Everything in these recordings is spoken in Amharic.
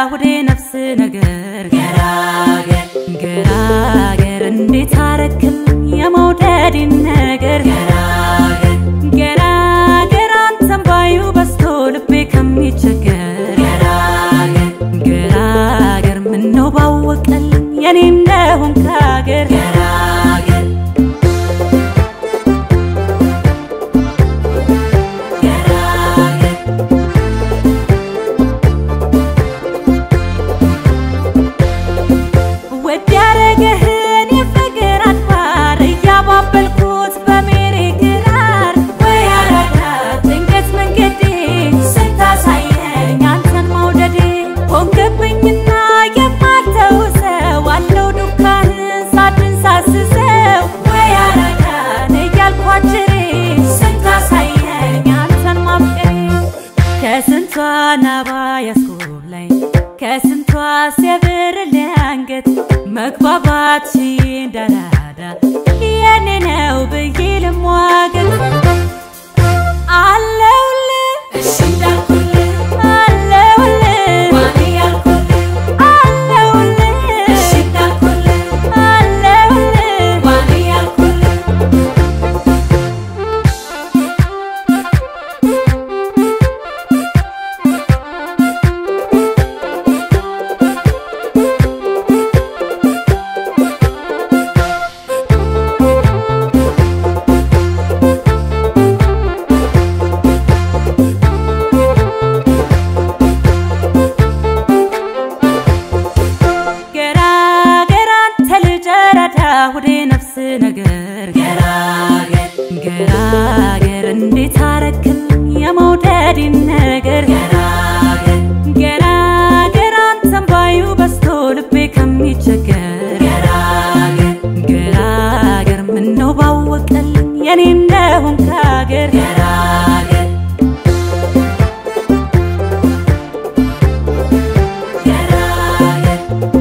ሁዴ ነፍስ ነገር ገራገር ገራገር እንዴት አረክልኝ የመውደድን ነገር ገራገር ገራገር አንተን ባዩ በስቶ ልቤ ከሚቸገር ገራገር ገራገር ምነው ባወቀልኝ የኔ እንደሆን ካገር ገራገር ገራገር ወድ ያረገህን የፍቅር አድባር እያባበልኩት በሜሬ ግራር ወይ አራዳ ድንገት መንገዴ ስታሳየኝ አንተን መውደዴ ሆንክብኝና የማልተውሰው አለው ዱካህን ሳድን ሳስሰው ወይ አራዳን እያልኳችሬ ስታሳየኝ አንተን ማፍቀሬ ከስንቷ ናባ ያስኮላኝ ከስንቷ ሲያብር አንገት መግባባት እንዳራዳ የኔ ነው ብዬ ልሟገት አለውልህ እሺ እንዳልኩልህ አለውልህ ዋኔ ያልኩልህ አለውልህ እሺ እንዳልኩልህ አለውልህ ዋኔ ያልኩልህ ገራገር አንተ ልጅ ረዳ ሁዴ ነፍስ ነገር ገራገር ገራገር እንዴት አረክልኝ የመውደድን ነገር ገራገር ገራገር አንተን ባዩ በስቶ ልቤ ከሚቸገር ገራገር ገራገር ምነው ባወቀልኝ የኔ እንደሆን ካገር ገራገር ገራገር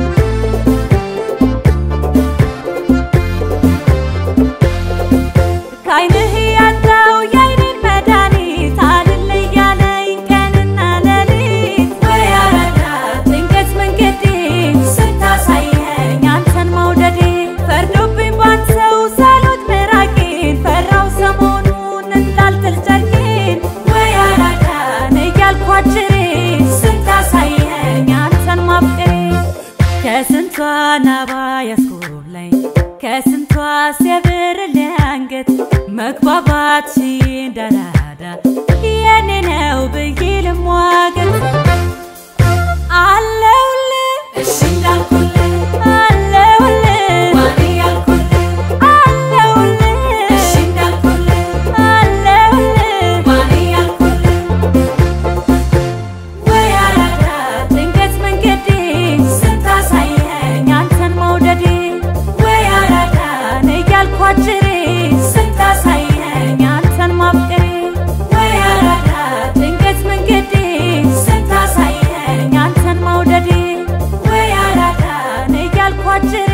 ከዓይንህ ያጣው የዓይኔን መድኃኒት አልል እያለኝ ቀንና ሌሊት ወይ አራዳ ድንገት መንገዴ ስታሳየኝ አንተን መውደዴ ፈርዶብኝ ባንተው ሳሎት ምራቄን ፈራው ሰሞኑን እንዳልጥል ጨርቄን ወይ አራዳን እያልኳችሬ ስታሳየኝ አንተን ማፍቀሬ ከስንቷ ናባ ያስኮላኝ ከስንቷ ሲያብር አንገት መግባባት እንዳራዳ የኔ ነው ብዬ ልሟገት አለውልህ እሺ እንዳልኩልህ አለውልህ ዋኔ ያልኩልህ አለውልህ እሺ እንዳልኩልህ አለውልህ ዋኔ ያልኩልህ ወይ አራዳ ድንገት መንገዴ ስታሳየኝ አንተን መውደዴ ወይ አራዳን እያልኳችሬ ስታሳየኝ አንተን ማፍቀሬ ወይ አራዳ ድንገት መንገዴ ስታሳየኝ አንተን መውደዴ ወይ አራዳን እያልኳችሬ